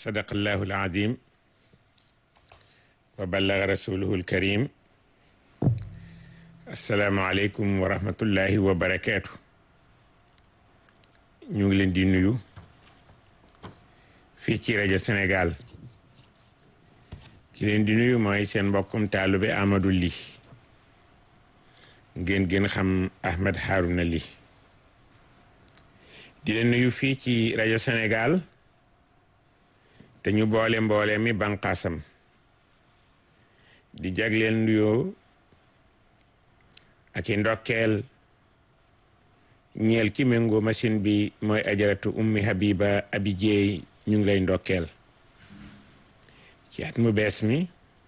sadaqallahu alazim wa ballaga rasuluhu alkarim assalaamu aleykum wa rahmatullahi wa barakaatu ñu ngi leen di nuyu fii ci rajo Sénégal ki leen di nuyu mooy seen mbokkum taalube Amadou Ly ngeen gën xam Ahmed Harouna Ly di leen nuyu fii ci rajo Sénégal te ñu boole mboole mi banqaasam di jagleel nuyoo ak i ndokkeel ñeel ki méngoo machine bi mooy ajaratu ummi habiba abi jeey ñu ngi lay ndokkeel ci at mu bees mi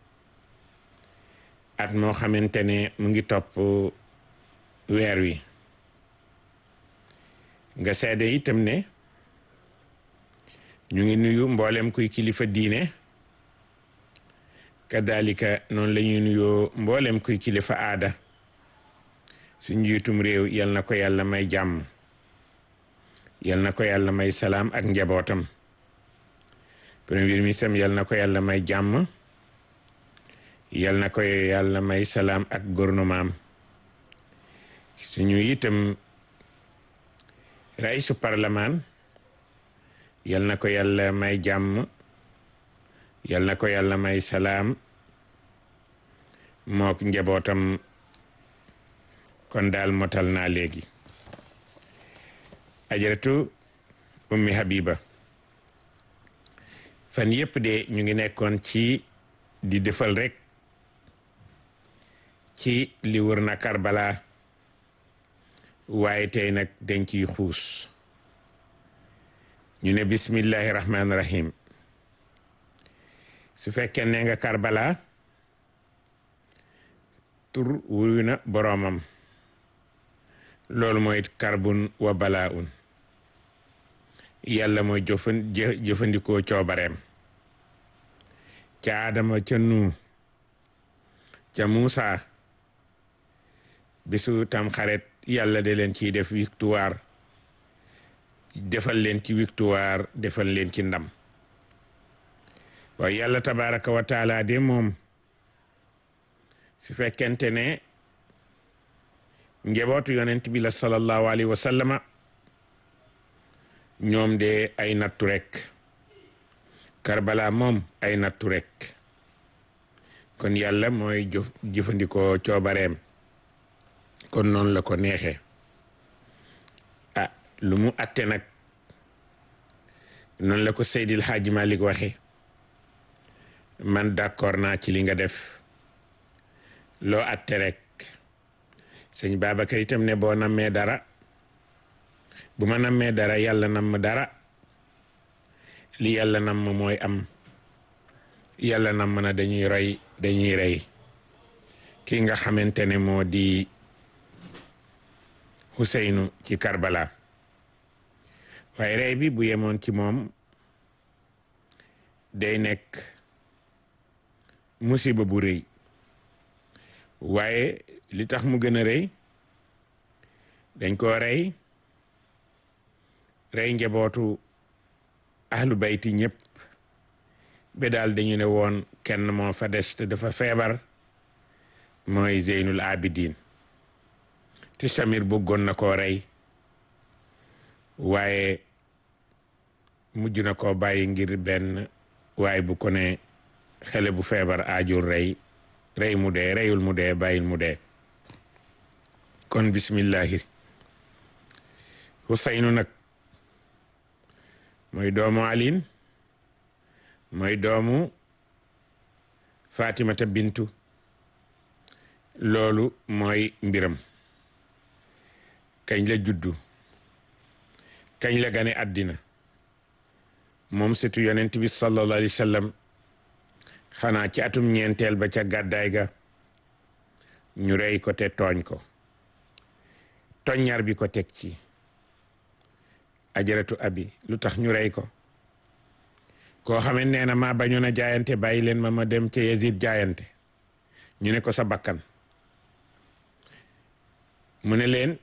at moo xamante ne mu ngi topp weer wi nga seede itam ne ñu ngi nuyu mboolem kuy kilifa diine kadalika noonu la ñuy nuyoo mboolem kuy kilifa aada su njiitum réew yal na ko yàlla may jàmm yal na ko yàlla may salaam ak njabootam premier ministre yal na ko yàlla may jàmm yal na ko yàlla may salaam ak gouvernement suñu itam raisu parlement yal na ko yàlla may jàmm yal na ko yàlla may salaam mook njabootam kon daal motal naa léegi ajaratu ummi habiba fan yëpp de ñu ngi nekkoon ci di defal rek ci li wër na Karbala waaye tey nag dañ ciy xuus ñu ne bismillahi rahmaani rahim su fekkee ne nga Karbala tur wuyu na boroomam loolu mooy karbun wa balaa un yàlla mooy jëfan jëfandikoo coobareem ca Adama ca Nuux ca Muusa bisu tam xaret yàlla de leen ciy def victoire defal leen ci victoire defal leen ci ndam waaye yàlla tabaraka wa taala de moom su fekkente ne njabootu yonent bi la sallallahu alayhi wa sallama ñoom de ay nattu rek Karbala moom ay nattu rek kon yàlla mooy jëf jëfandikoo coobareem kon noonu la ko neexee ah lu mu atte nag noonu la ko Seydil Hadji Malick waxe man d'accord naa ci li nga def loo atte rek sëñ Babacar itam ne boo nammee dara bu ma nammee dara yàlla namm dara li yàlla namm mooy am yàlla namm na dañuy roy dañuy rey ki nga xamante ne moo di Huseynu ci Karbala waaye rey bi bu yemoon ci moom day nekk musiba bu rëy waaye li tax mu gën a rëy dañ koo rey rey njabootu ahlu bayti ñëpp ba daal dañu ne woon kenn moo fa des te dafa feebar mooy Zeynul Abidin te Samir bëggoon na koo rey waaye mujj na koo bàyyi ngir benn waaye bu ko ne xele bu feebar aajur rey rey mu dee reyul mu dee bàyyil mu dee kon bismillahi Huseynu nag mooy doomu alin mooy doomu Fatimata bintu loolu mooy mbiram kañ la juddu kañ la gane àddina moom setu yonent bi sallallahu alayhi wa sallam xanaa ci atum ñeenteel ba ca gàddaay ga ñu rey ko te tooñ ko toññar bi ko teg ci ajaratu abi lu tax ñu rey ko koo xamee nee na maa bañoon a jaayante bàyyi leen ma ma dem ca Yazid jaayante ñu ne ko sa bakkan mu ne leen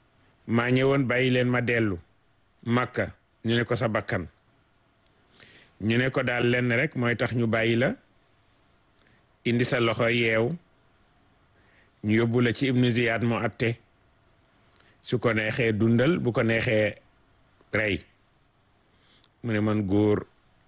maa ñëwoon bàyyi leen ma dellu Makka ñu ne ko sa bakkan ñu ne ko daal lenn rek mooy tax ñu bàyyi la indi sa loxo yeew ñu yóbbu la ci ibnu Ziyad mu atte su ko neexee dundal bu ko neexee rey mu ne man góor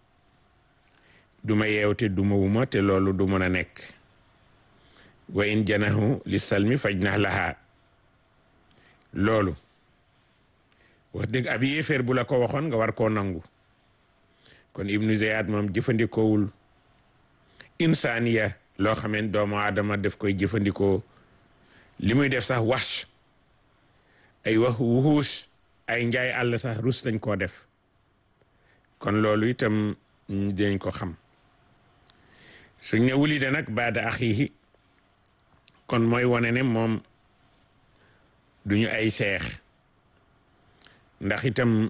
duma yeew te duma wuma te loolu du mën a nekk wa in janahu li salmi faj na lahaa loolu wax dëgg ab yéeféer bu la ko waxoon nga war koo nangu kon ibnu Ziyad moom jëfandikoowul insaniya loo xameen doomu aadama def koy jëfandikoo li muy def sax wax ay wax wuxuus ay njaay àll sax rus lañ koo def kon loolu itam dinañ ko xam suñ ne wuli de nag baada axiihi kon mooy wane ne moom duñu ay seex ndax itam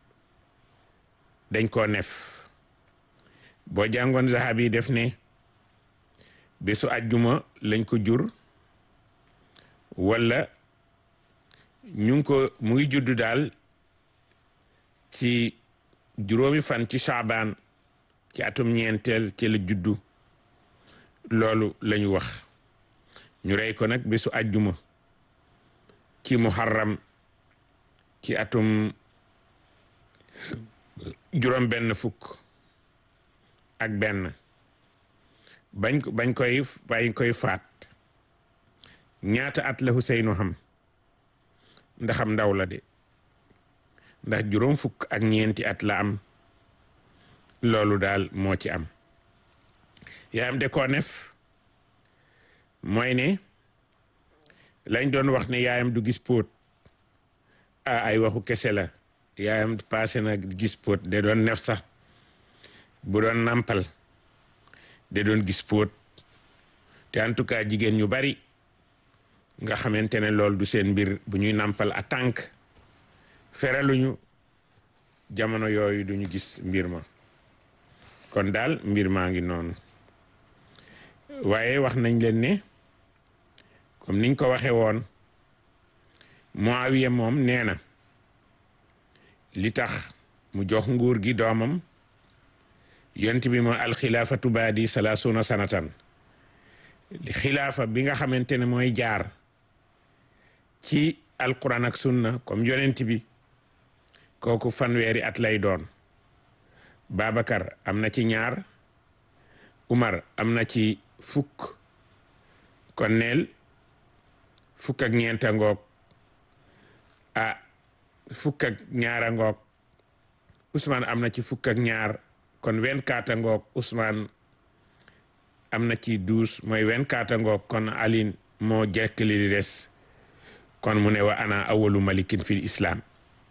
dañ koo nef boo jàngoon zahabi yi def ne bésu àjjuma lañ ko jur wala ñu ngi ko mu ngi judd daal ci juróomi fan ci saabaan ci atum ñeenteel ci la juddu loolu lañu wax ñu rey ko nag bésu àjjuma ci muharram ci atum juróom benn fukk ak benn bañ bañ koy bañ koy faat ñaata at la Huseynu xam ndaxam ndaw la de ndax juróom fukk ak ñeenti at la am loolu daal moo ci am yaayam de koo nef mooy ne lañ doon wax ne yaayam du gis póot a ay waxu kese la yaayam passé na gis póot de doon nef sax bu doon nampal de doon gis póot te en tout cas jigéen ñu bari nga xamante ne loolu du seen mbir bu ñuy nampal a tànk feraluñu jamono yooyu duñu gis mbir ma kon daal mbir maa ngi noonu waaye wax nañ leen ne comme niñ ko waxe woon Muawiya moom nee na li tax mu jox nguur gi doomam yont bi mooy alxilaafatu baadi salaasuna sanatan xilaafa bi nga xamante ne mooy jaar ci alquran ak sunna comme yonent bi kooku fanweeri at lay doon Babacar am na ci ñaar Umar am na ci fukk kon neel fukk ak ñeenta ngoog ah fukk ak ñaara ngoog Ousmane am na ci fukk ak ñaar kon vingt-quatre ngoog Ousmane am na ci douze mooy vingt-quatre ngoog kon Aline moo jekk li di des kon mu ne wa ana awalu malikin fil islam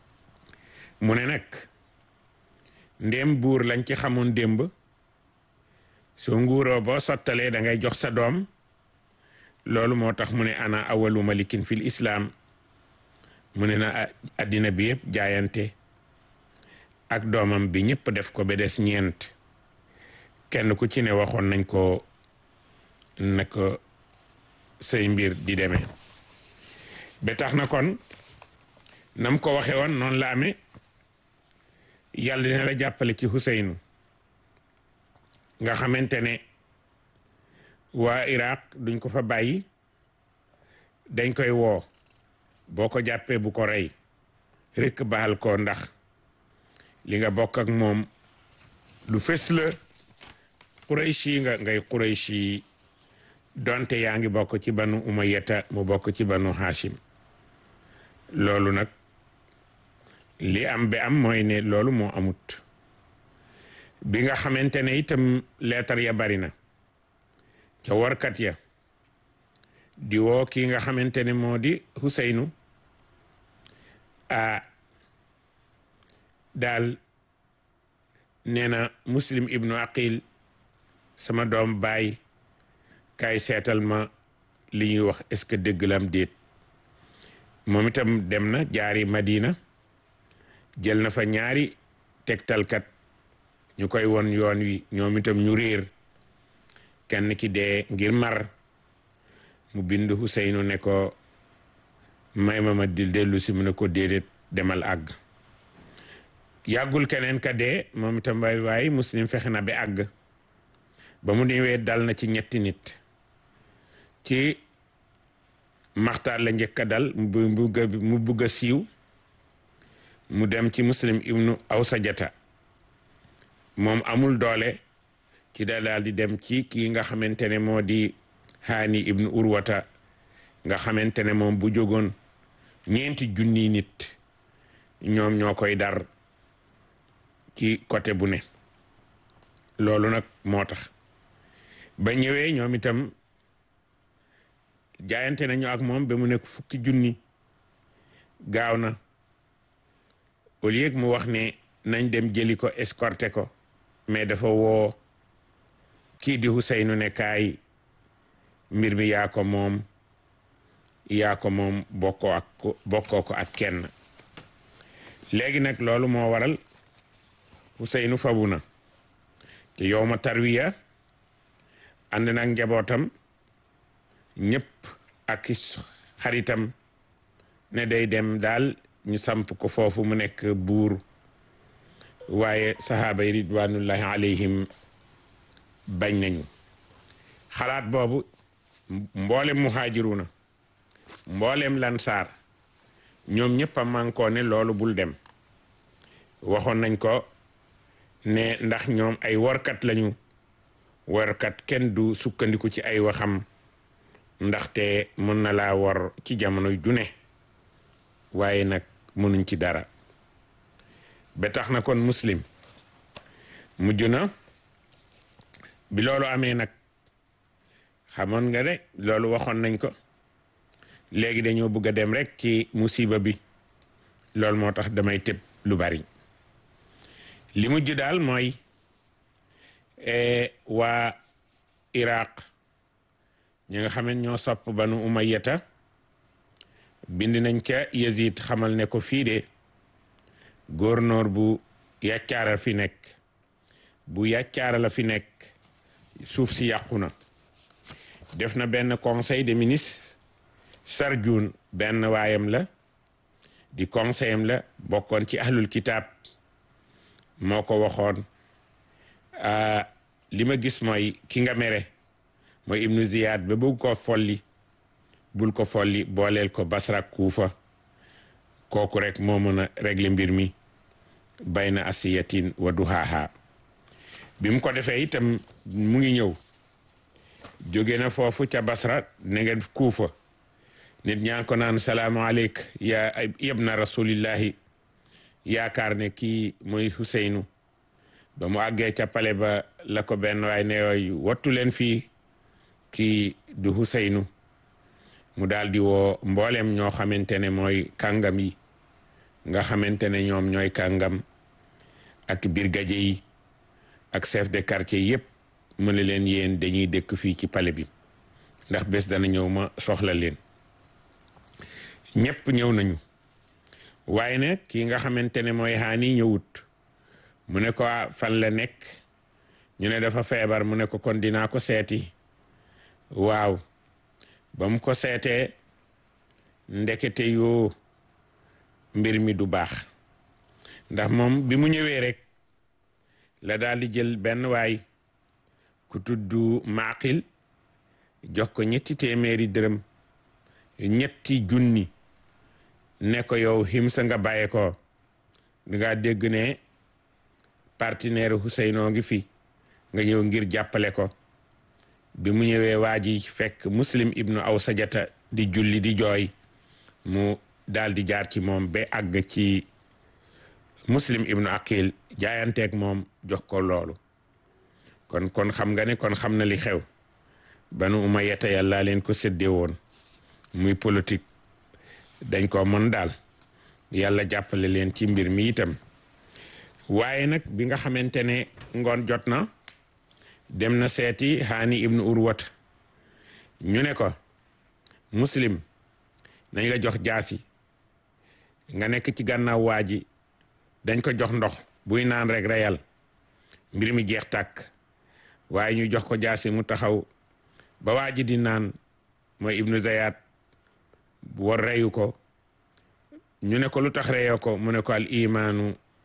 mu ne nag ndéem buur lañ ci xamoon démb soo nguuroo boo sottalee da ngay jox sa doom loolu moo tax mu ne ana awalu malikin fil islam mu ne na addina bi yëpp jaayante ak doomam bi ñëpp def ko ba des ñeent kenn ku ci ne waxoon nañ ko na ko say mbir di demee ba tax na kon nam ko waxe woon noonu la amee yàlla dina la jàppale ci Huseynu nga xamante ne waa Iraq duñ ko fa bàyyi dañ koy woo boo ko jàppee bu ko rey rekk baal ko ndax li nga bokk ak moom lu fës la Qurayshi nga ngay Qurayshi donte yaa ngi bokk ci banu Umayyata mu bokk ci banu Hashim loolu nag li am bi am mooy ne loolu moo amut bi nga xamante ne itam leetar ya bari na ca warkat ya di woo kii nga xamante ne moo di Huseynu a daal nee na Muslim ibnu Aqil sama doom baay kaay seetal ma li ñuy wax est-ce que dëgg la am déet moom itam dem na jaari Madina jël na fa ñaari tegtalkat ñu koy won yoon wi ñoom itam ñu réer kenn ki dee ngir mar mu bind Huseynu ne ko may ma ma di dellu si mu ne ko déedéet demal àgg yàggul keneen ka dee moom itam waay waaye muslim fexe na ba àgg ba mu ñëwee dal na ci ñetti nit ci maxtaar la njëkk a dal mu bugg a mu bugg a siiw mu dem ci muslim ibnu awsajata moom amul doole ci da daal di dem ci kii nga xamante ne moo di haani ibnu urwata nga xamante ne moom bu jógoon ñeenti junni nit ñoom ñoo koy dar ci côté bu ne loolu nag moo tax ba ñëwee ñoom itam jaayante nañu ak moom ba mu nekk fukki junni gaaw na au lieu mu wax ne nañ dem jëli ko escorté ko mais dafa woo kii di Huseynu ne kaay mbir mi yaa ko moom yaa ko moom bokkoo ak bokkoo ko ak kenn léegi nag loolu moo waral Huseynu fabu na te yow ma tarwiya ànd nag njabootam ñëpp ak xaritam ne day dem daal ñu samp ko foofu mu nekk buur waaye sahaaba yi ridwanullahi alayhim bañ nañu xalaat boobu mboolem muhaajiruna mboolem lansaar ñoom ñëpp a mànkoo ne loolu bul dem waxoon nañ ko ne ndax ñoom ay workat lañu workat kenn du sukkandiku ci ay waxam ndaxte mën na laa wor ci jamono june waaye nag mënuñ ci dara ba tax na kon muslim mujj na bi loolu amee nag xamoon nga de loolu waxoon nañ ko léegi dañoo bëgg a dem rek ci musiba bi loolu moo tax damay tëb lu bari li mujj daal mooy waa Iraq ñi nga xam ne ñoo sopp banu umayyata bind nañ ca Yazid xamal ne ko fii de gouverneur bu yàccaara fi nekk bu yàccaara la fi nekk suuf si yàqu na def na benn conseil des ministres Sarjun benn waayam la di conseillam la bokkoon ci ahlul kitaab moo ko waxoon li ma gis mooy ki nga mere mooy ibnu ziyad ba bëgg ko folli bul ko folli booleel ko basra kuufa kooku rek moo mën a régler mbir mi bayna asiyatin wa duhaaha bi mu ko defee itam mu ngi ñëw jóge na foofu ca basra ne ngeen kuufa nit ñaan ko naan salaamu aleyk ya yabna rasulillahi yaakaar ne kii mooy Huseynu ba mu àggee ca pale ba la ko benn waay ne yooyu wattu leen fii kii du Huseynu mu daal di woo mboolem ñoo xamante ne mooy kàngam yi nga xamante ne ñoom ñooy kàngam ak brigadier yi ak chef de quartier yépp mu ne leen yéen dañuy dëkk fii ci pale bi ndax bés dana ñëw ma soxla leen ñépp ñëw nañu waaye ne kii nga xamante ne mooy xaani ñëwut mu ne ko fan la nekk ñu ne dafa feebar mu ne ko kon dinaa ko seeti waaw ba mu ko seetee ndekete yoo mbir mi du baax ndax moom bi mu ñëwee rek la daal di jël benn waay ku tuddu maaqil jox ko ñetti téeméeri dërëm ñetti junni ne ko yow himsa nga bàyyi ko nga dégg ne partenaire Ousseynou ngi fi nga ñëw ngir jàppale ko bi mu ñëwee waa ji fekk muslim ibnu aw sajata di julli di jooy mu daal di jaar ci moom ba àgg ci muslim ibnu aqil jaayanteeg moom jox ko loolu kon kon xam nga ne kon xam na li xew banu umayyata yàlla leen ko séddee woon muy politique dañ ko mën daal yàlla jàppale leen ci mbir mi itam waaye nag bi nga xamante ne ngoon jot na dem na seeti haani ibnu urwat ñu ne ko muslim nañ la jox jaasi nga nekk ci gànnaaw waa ji dañ ko jox ndox buy naan rek reyal mbir mi jeex tàkk waaye ñu jox ko jaasi mu taxaw ba waa ji di naan mooy ibnu zayat war reyu ko ñu ne ko lu tax reyoo ko mu ne ko al imaanu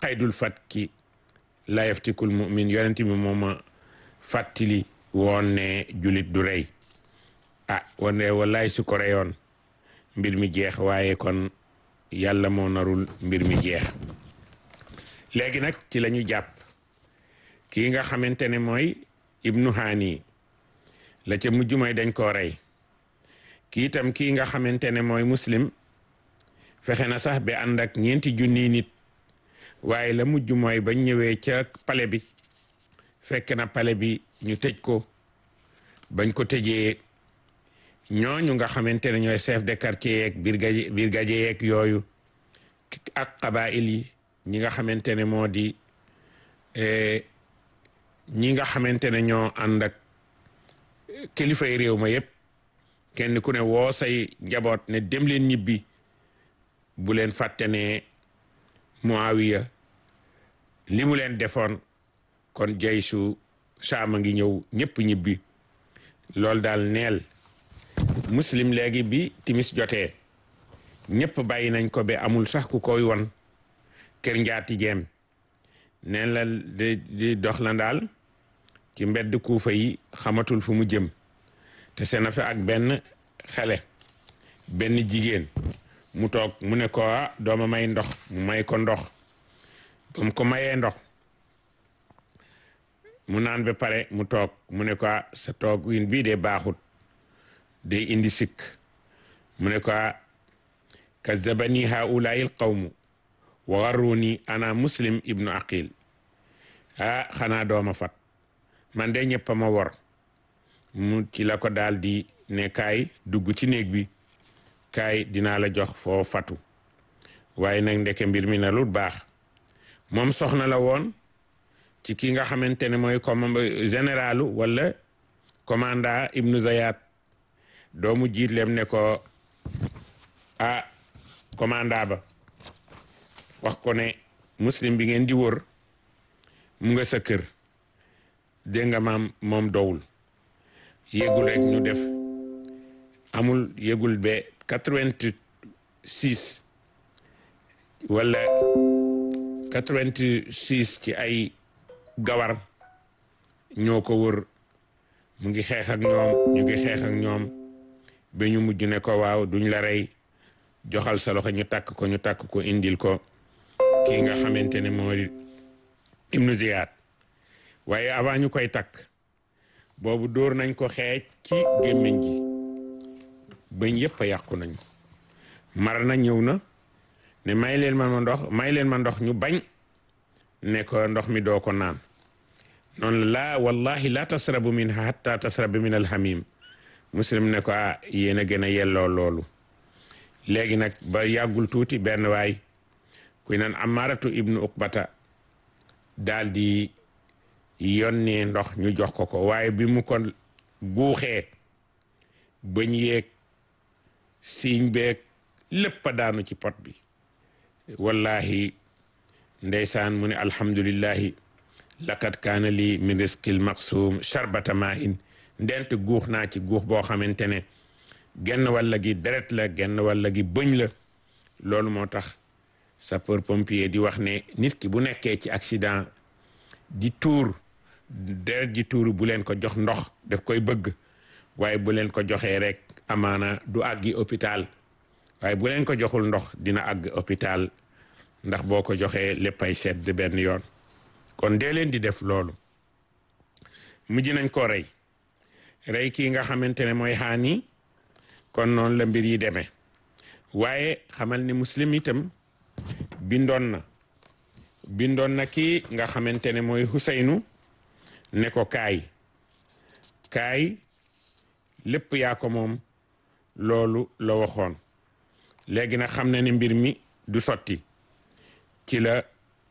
xaydul fat ki la yaftikul mumin yonent bi mooma fàttali woon ne julit du rey ah wane wallaay su ko reyoon mbir mi jeex waaye kon yàlla moo narul mbir mi jeex léegi nag ci la ñu jàpp kii nga xamante ne mooy ibnu haani la ca mujj mooy dañ koo rey kii itam kii nga xamante ne mooy muslim fexe na sax ba ànd ak ñeenti junni nit waaye la mujj mooy bañ ñëwee ca pale bi fekk na pale bi ñu tëj ko bañ ko tëjee ñooñu nga xamante ne ñooy chef de quartier yeeg brigadier brigadier yeeg yooyu ak qabail yi ñi nga xamante ne moo di ñi nga xamante ne ñoo ànd ak kilifay réew ma yépp kenn ku ne woo say njaboot ne dem leen ñibbi bu leen fàtte ne Muawiya li mu leen defoon kon jaysu saama ngi ñëw ñëpp ñibbi loolu daal neel muslim léegi bi timis jotee ñëpp bàyyi nañ ko ba amul sax ku koy won kër njaati jeem neen la di di dox la daal ci mbedd kuufa yi xamatul fu mu jëm te seen fa ak benn xale benn jigéen mu toog mu ne ko ah dooma may ndox mu may ko ndox ba mu ko mayee ndox mu naan ba pare mu toog mu ne ko ah sa toog win bii de baaxut day indi sikk mu ne ko ah kazabani haulaai alqawmu wa garruni ana muslim ibnu aqil ah xanaa dooma fat man de ñëpp a ma wor mu ci la ko daal di ne kaay dugg ci néeg bi kaay dinaa la jox foo fatu waaye nag ndeke mbir mi na lu baax moom soxna la woon ci ki nga xamante ne mooy comme généralu wala commandant ibnu zayat doomu jiitlem ne ko ah commandant ba wax ko ne muslim bi ngeen di wër mu nga sa kër dégg nga maam moom dowul yégul rek ñu def amul yégul ba quatre-vingt-six wala quatre-vingt-six ci ay gawar ñoo ko wër mu ngi xeex ak ñoom ñu ngi xeex ak ñoom ba ñu mujj ne ko waaw duñ la rey joxal sa loxo ñu takk ko ñu takk ko indil ko kii nga xamante ne moo di ibnu Ziyad waaye avant ñu koy takk boobu dóor nañ ko xeej ci gémmiñ gi bañ yëpp a yàqu nañ ko mar na ñëw na ne may leen ma ndox may leen ma ndox ñu bañ ne ko ndox mi doo ko naan noonu laa wallahi la tasrabu min hatta tasrabu min alhamim muslim ne ko ah yéen a gën a yelloo loolu léegi nag ba yàggul tuuti benn waay kuy naan amaratu ibnu uqbata daal di yónnee ndox ñu jox ko ko waaye bi mu ko guuxee bañ yeeg siiñ beeg lépp a daanu ci pot bi wallahi ndeysaan mu ne alhamdulillahi laqad kaana lii min risqil maqsuum charbata ma in ndent guux naa ci guux boo xamante ne genn walla gi deret la genn walla gi bëñ la loolu moo tax sapeur pompier di wax ne nit ki bu nekkee ci accident di tuur deret ji tuur bu leen ko jox ndox daf koy bëgg waaye bu leen ko joxee rek amaana du àggi hôpital waaye bu leen ko joxul ndox dina àgg hôpital ndax boo ko joxee léppay sedd benn yoon kon dee leen di def loolu mujj nañ ko rey rey kii nga xamante ne mooy xaani kon noonu la mbir yi demee waaye xamal ni muslim itam bindoon na bindoon na kii nga xamante ne mooy Huseynu ne ko kaay kaay lépp yaa ko moom loolu la waxoon léegi nag xam na ne mbir mi du sotti ci la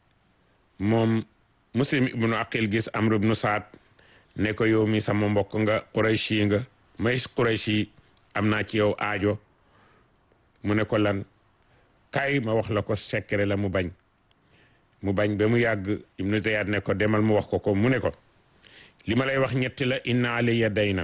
moom muslim ibnu aqil gis amr ibnu saad ne ko yow mi sama mbokk nga qurayshi nga may qurayshi am naa ci yow aajo mu ne ko lan kaay ma wax la ko secret la mu bañ mu bañ ba mu yàgg ibnu zayad ne ko demal mu wax ko ko mu ne ko li ma lay wax ñetti la inna alayya daynan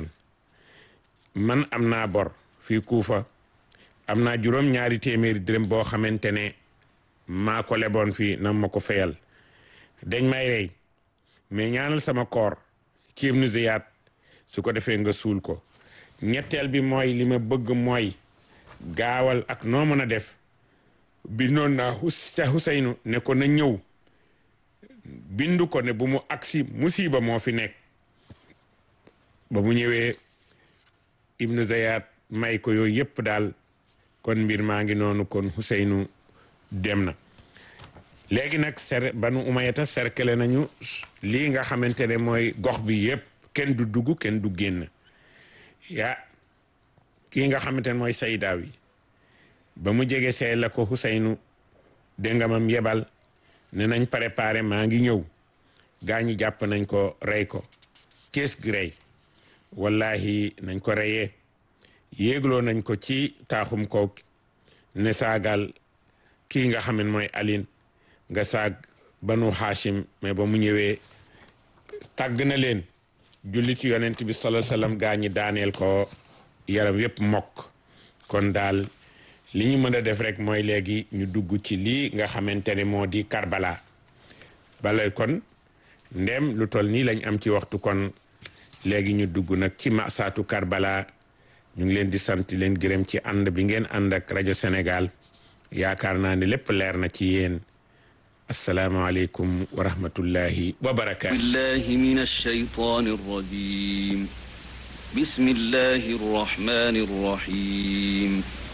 man am naa bor fii kuufa am naa juróom ñaari téeméeri dërëm boo xamante ne maa ko leboon fii na ma ko fayal dañ may rey mais ñaanal sama koor ci Ibnu Ziyad su ko defee nga suul ko ñetteel bi mooy li ma bëgg mooy gaawal ak noo mën a def bi noon naa xus ca Xuseynu ne ko na ñëw bindu ko ne bu mu agsi musiba moo fi nekk ba mu ñëwee Ibnu Ziyad may ko yooyu yëpp daal kon mbir maa ngi noonu kon Xuseynu dem na léegi nag ser banu umayata cercle nañu lii nga xamante ne mooy gox bi yëpp kenn du dugg kenn du génn yaa kii nga xamante ne mooy saydaaw yi ba mu jege see la ko Xuseynu déngamam yebal ne nañ préparé maa ngi ñëw gaa ñi jàpp nañ ko rey ko kees gi rey wallahi nañ ko reyee yéegloo nañ ko ci taaxum kaw ne saagal kii nga xam ne mooy alin nga saag banu hashim mais ba mu ñëwee tàgg na leen jullit yonent bi sala sallam gaa ñi daaneel ko yaram yépp mokk kon daal li ñu mën a def rek mooy léegi ñu dugg ci lii nga xamante ne moo di karbala bala kon ndem lu toll nii lañ am ci waxtu kon léegi ñu dugg nag ci masaatu karbala ñu ngi leen di sant leen gërëm ci ànd bi ngeen ànd ak rajo Sénégal yaakaar naa ne lépp leer na ci yéen asalaamaaleykum wa rahmatullahi wa barakaatu billahi min alshaytan arrajim bismillahi arrahmani arrahim